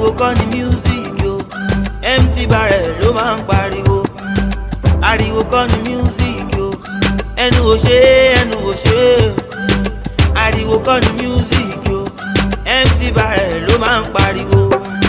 ariwo kọ́ ni music yo empty barrel ló máa ń pariwo ariwo kọ́ ni music yo ẹnu ò ṣe é ẹnu ò ṣe é ariwo kọ́ ni music yo empty barrel ló máa ń pariwo.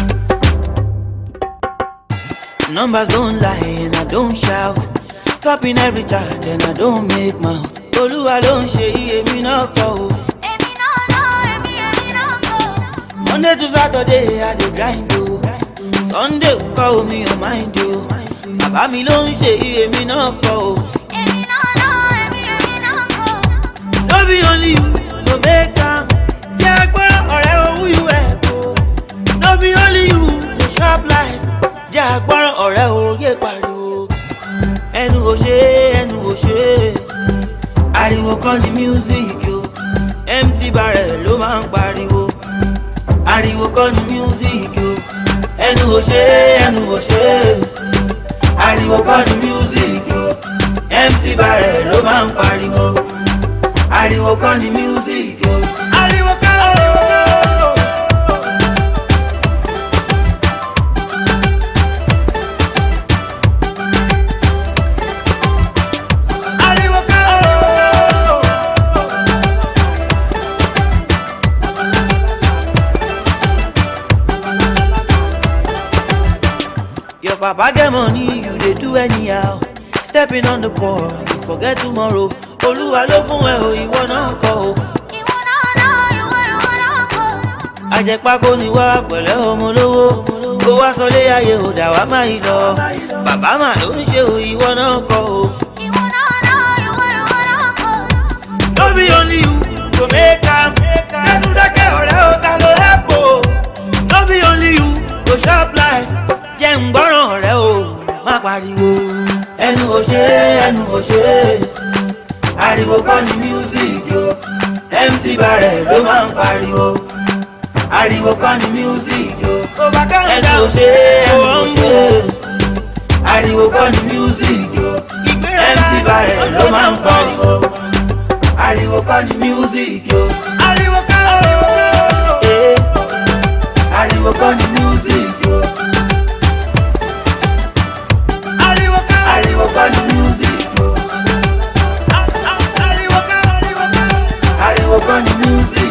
Numbers don't lie and I don't shout. Topping every chart and I don't make mouth. Olúwa ló ń ṣe iye mi náà kọ́ o. Èmi náà náà, èmi èmi náà kọ́. Monday to Saturday I dey grind o. Sunday kọ́ omi ò mind o. Bàbá mi ló ń ṣe iye mi náà kọ́ o. Èmi náà náà, èmi èmi náà kọ́. No be only you go make am. Jẹ́ agbára ọ̀rẹ́ owó you help o. No be only you dey chop life. Jẹ́ agbára ọ̀rẹ́ òye pariwo. Ẹnu ò ṣe é, ẹnu ò ṣe é. Ariwo kọ́ ni music o. Empty barrel ló máa ń pariwo. Ariwo kọ́ ni music o. Ẹnu ò ṣe é, ẹnu ò ṣe é. Ariwo kọ́ ni music o. Empty barrel ló máa ń pariwo ariwo kọ́ ni music o. ariwo kọ́ ariwo kọ́. ariwo kọ́. Your papa get money, you dey do anyhow. Stepping on the ball, you forget tomorrow. Olúwa ló fún ẹ o, ìwọ náà kọ́ o. Ìwọ náà náà, ìwọ ìwọ náà kọ́. Àjẹpákó ni wá pẹ̀lẹ́ ọmọ lówó. Kó wá sọlé ayé ò dà wá má yìí lọ. Bàbá mà ló ń ṣe o, ìwọ náà kọ́ o. Ìwọ náà náà, ìwọ ìwọ náà kọ́. No be only you go make am. Ẹnu dákẹ́ ọ̀rẹ́ o, ta ló help o? No be only you go chop life. Jẹ́ ń gbọ́ràn ọ̀rẹ́ o, má pariwo. Ẹnu ò ṣe é, ẹnu ò ṣe é. Ariwo kọ́ ni music o. Empty barrel ló máa ń pariwo. Ariwo kọ́ ni music o. Ẹnu ò ṣe é, ẹnu ò ṣe é. Ariwo kọ́ ni music o. Empty barrel ló máa ń pariwo ariwo kọ́ ni music yo. ariwo kọ́ eh. ariwo kọ́ ni music yo. ariwo kọ́ ariwo kọ́ ni music yo. ariwo kọ́ ariwo kọ́ ariwo kọ́ ni music